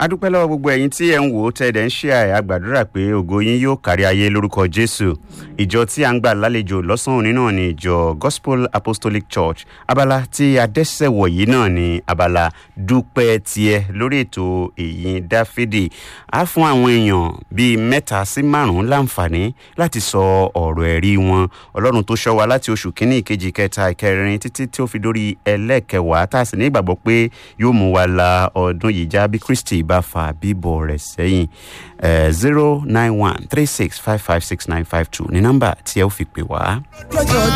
adúpẹ́ lọ́wọ́ gbogbo ẹ̀yin tí ẹ̀ ń wò ó tẹ́ẹ̀dẹ̀ ń ṣe àyà gbàdúrà pé ògo yín yóò kárí ayé lórúkọ jésù ìjọ tí a ń gbà lálejò lọ́sàn-án òní náà ni ìjọ gospel apostolic church abala tí adẹ́sẹ̀wọ̀ yìí náà ni abala dúpẹ́ tiẹ̀ lórí ètò èyí dáfídì á fún àwọn èèyàn bíi mẹ́ta sí márùn-ún láǹfààní láti sọ ọ̀rọ̀ ẹ̀rí wọn ọlọ́run tó ṣọ́ wa láti oṣù kínní ìkejì kẹta ìkẹrin títí tí ó fi dórí ẹlẹ́ẹ̀kẹwàá tá a sì ní ìgbàgbọ́ pé yóò mú wa la ọdún yìí já bí kristi bá fa bíbọ̀ rẹ̀ sẹ́yìn zero nine one three six five five six nine five two ní nọ́mbà tí ẹ ó fi pè wá.